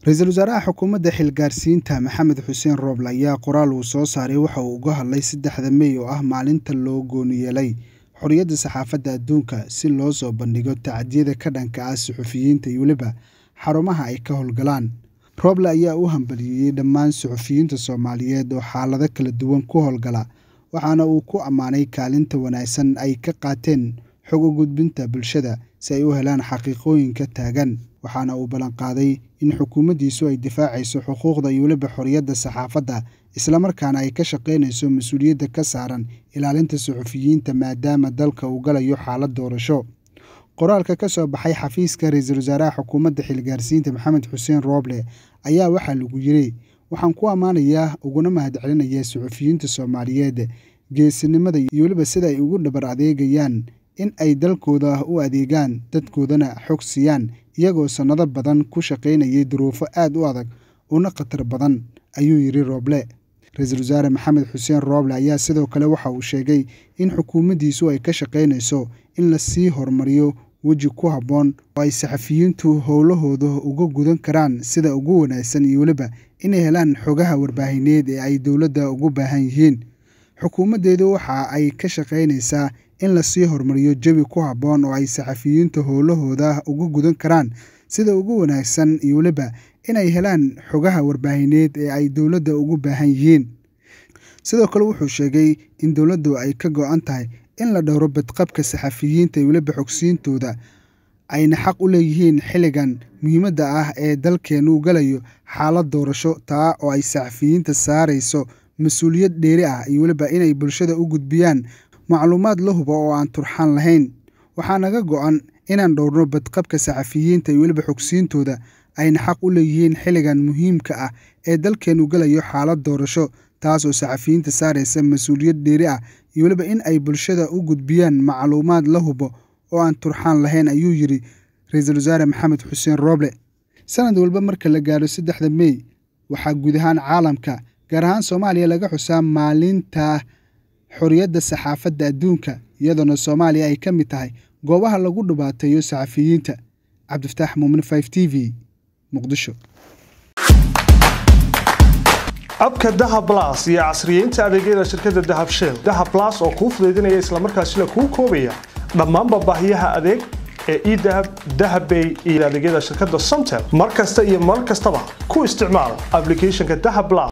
ra-iisul wasaaraha xukuumadda xilgaarsiinta maxamed xuseen rooble ayaa qoraal uu soo saaray waxa uu uga hadlay saddexda mey oo ah maalinta loo gooni yeelay xorriyadda saxaafadda adduunka si loo soo bandhigo tacdiyada ka dhanka ah suxufiyiinta iyo weliba xarumaha ay ka howlgalaan rooble ayaa u hambaliyeeyey dhammaan suxufiyiinta soomaaliyeed oo xaalado kala duwan ku howlgala waxaana uu ku ammaanay kaalinta wanaagsan ay ka qaateen xog u gudbinta bulshada si ay u helaan xaqiiqooyinka taagan waxaana uu ballanqaaday in xukuumaddiisu ay difaacayso xuquuqda iyo weliba xorriyadda saxaafadda islamarkaana ay ka shaqaynayso mas-uuliyadda ka saaran ilaalinta suxufiyiinta maadaama dalka uu galayo xaalad doorasho qoraalka ka soo baxay xafiiska ra-iisul wasaaraha xukuumadda xilgaarsiinta maxamed xuseen rooble ayaa waxaa lagu yiri waxaan ku ammaanayaa uguna mahadcelinayaa suxufiyiinta soomaaliyeed geesinimada iyo weliba sida ay ugu dhabar adeegayaan in ay dalkooda u adeegaan dadkoodana xog siiyaan iyagoo sannado badan ku shaqaynayay duruufo aad u adag una khatar badan ayuu yidhi rooble ra-iisul wasaare maxamed xuseen rooble ayaa sidoo kale waxa uu sheegay in xukuumaddiisu ay ka shaqaynayso in la sii horumariyo weji ku habboon oo ay saxafiyiintu howlahooda uga gudan karaan sida ugu wanaagsan iyo weliba inay helaan xogaha warbaahineed ee ay dowladda ugu baahan yihiin xukuumaddeedu waxa ay ka shaqaynaysaa in lasii horumariyo jawi ku habboon oo ay saxafiyiintu howlahooda uga gudan karaan sida ugu wanaagsan iyo weliba inay helaan xogaha warbaahineed ee ay dowladda ugu baahan yihiin sidoo kale wuxuu sheegay in dowladdu ay ka go-an tahay in la dhowro badqabka saxafiyiinta iyo weliba xogsiintooda ayna xaq u leeyihiin xilligan muhiimadda ah ee dalkeenu galayo xaalad doorasho taa oo ay saxafiyiinta saarayso mas-uuliyad dheeri ah iyo weliba inay bulshada u gudbiyaan macluumaad la hubo oo aan turxaan lahayn waxaa naga go-an inaan dhowrno badqabka saxafiyiinta iyo weliba xogsiintooda ayna xaq u leeyihiin xilligan muhiimka ah ee dalkeenu galayo xaalad doorasho taas oo saxafiyiinta saaraysa mas-uuliyad dheeri ah iyo weliba in ay bulshada u gudbiyaan macluumaad la hubo oo aan turxaan lahayn ayuu yidhi ra-iisul wasaare maxamed xuseen rooble sanad walba marka la gaaro saddexda mey waxaa guud ahaan caalamka gaar ahaan soomaaliya laga xusaa maalinta xorriyadda saxaafadda adduunka iyadoona soomaaliya ay ka mid tahay goobaha lagu dhibaateeyo saxafiyiinta cabdifataax muumin five t v muqdisho abka dahab las iyo casriyeynta adeegyada shirkadda dahab shell dahab las oo kuu fudaydinaya islamarkaasina kuu koobaya dhammaanba baahiyaha adeeg ee edahab dahabbay iyo adeegyada shirkadda somtel mar kasta iyo mar kastaba ku isticmaal ablicathonka dahab las